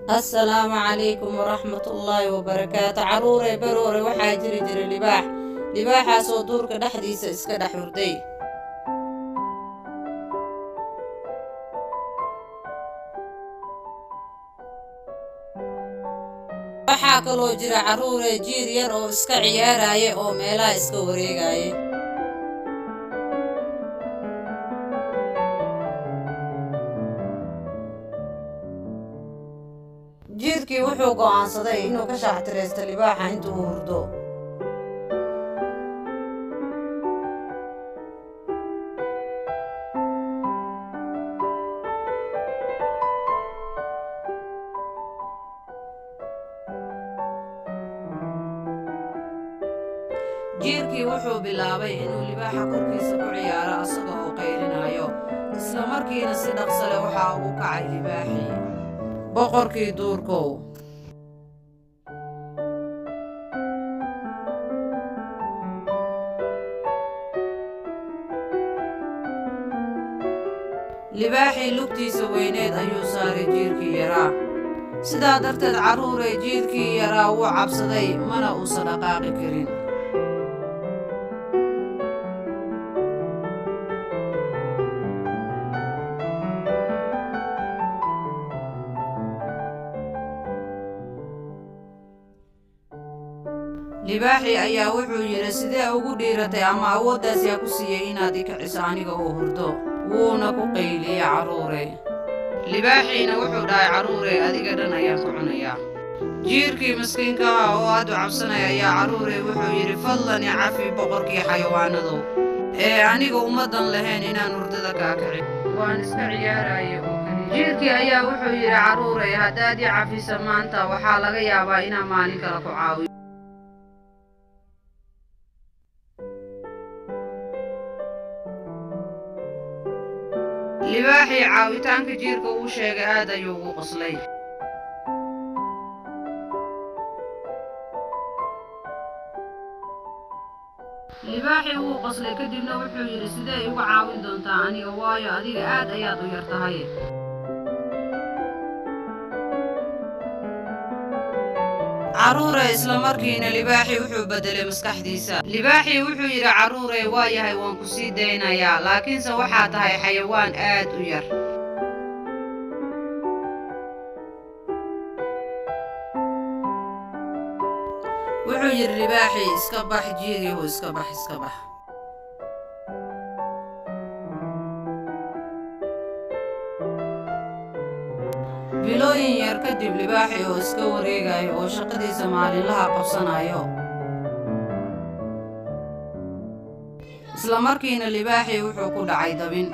assalaamu calaykum waraxmatullaahi wabarakaatu carruurey baroore waxaa jiri jiray libaax libaaxaasoo duurka dhexdiisa iska dhex hurday waxaa kaloo jira carruurey jiir yar oo iska ciyaaraya oo meelaha iska wareegaya jiirkii wuxuu go'aansaday inuu ka shaaxtiraysto libaaxa intuu hurdo jiirkii wuxuu bilaabay inuu libaaxa korkiisa ku ciyaaro asaga oo qaylinayo isla markiina si dhaqsale waxaa ugu kacay libaaxii boqorkii duurkow libaaxii lugtiisa weyneed ayuu saaray jiirkii yaraa sidaa darteed carruurey jiirkii yaraa wuu cabsaday mana uusan dhaqaaqi karin libaaxii ayaa wuxuu yidhi sidee ugu dhiiratay ama awooddaas yaa ku siiyey inaad i kiciso aniga oo hurdo wuuna ku qayliyey carruure libaaxiina wuxuu dhahay carruure adiga dhan ayaan ku cunayaa jiirkii maskiinka ah oo aad u cabsanaya ayaa carruure wuxuu yidhi fadlan i cafi boqorkii xayawaanadow ee aniga ummaddan lahayn inaan hurdada kaa kicin waan iska ciyaaraaye oo keliya jiirkii ayaa wuxuu yidhi carruure haddaad i cafisa maanta waxaa laga yaabaa inaan maalin kale ku caawiyo libaaxii caawitaanka jiirka uu sheegay aad ayuu ugu qoslay libaaxii wuu qoslay kadibna wuxuu yidhi sidee igu caawin doontaa aniga waayo adiga aad ayaad u yar tahay carruure isla markiina libaaxii wuxuu beddelay maskaxdiisa libaaxii wuxuu yidhi carruure waa yahay waan ku sii daynayaa laakiinse waxaa tahay xayawaan aad u yar wuxuu yidhi libaaxii iska bax jiiryahu iska bax iska bax bilooyin yar kadib libaaxii oo iska wareegayo oo shaqadiisa maalinlaha qabsanayo isla markiina libaaxii wuxuu ku dhacay dabin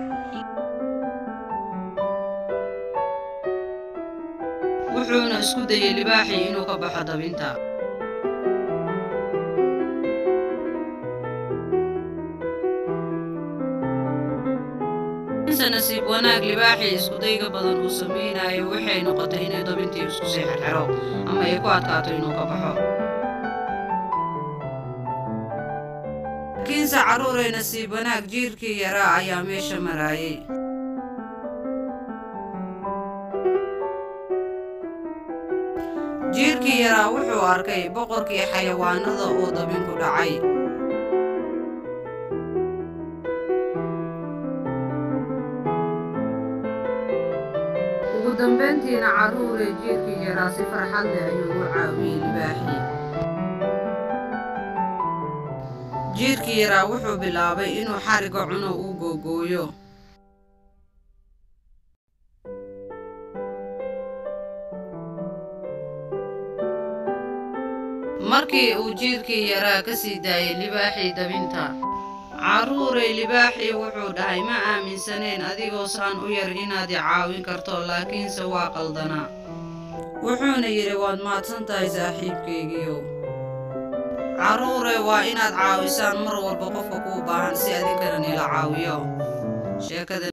wuxuuna isku dayey libaaxii inuu ka baxo dabinta nasiib wanaag libaaxii iskudayga badan uu samaynayo waxay noqotay inay dabintii isku sii xerxero ama ay ku adkaato inuu ka baxo laakiinse carruurey nasiib wanaag jiirkii yaraa ayaa meesha maraayey jiirkii yaraa wuxuu arkay boqorkii xayawaanada oo dabin ku dhacay ugu dambayntiina carruure jiirkii yaraa si farxad leh ayuu u caawiyey libaaxii jiirkii yaraa wuxuu bilaabay inuu xariga cuno uu googooyo markii uu jiirkii yaraa ka sii daayey libaaxii dabinta carruurey libaaxii wuxuu dhahay ma aaminsaneen adigoo saan u yar inaad i caawin karto laakiinse waa qaldanaa wuxuuna yidhi waad mahadsan tahay saaxiibkaygiiow carruure waa inaad caawisaan mar walba qofka kuu baahan si adinkana nila caawiyo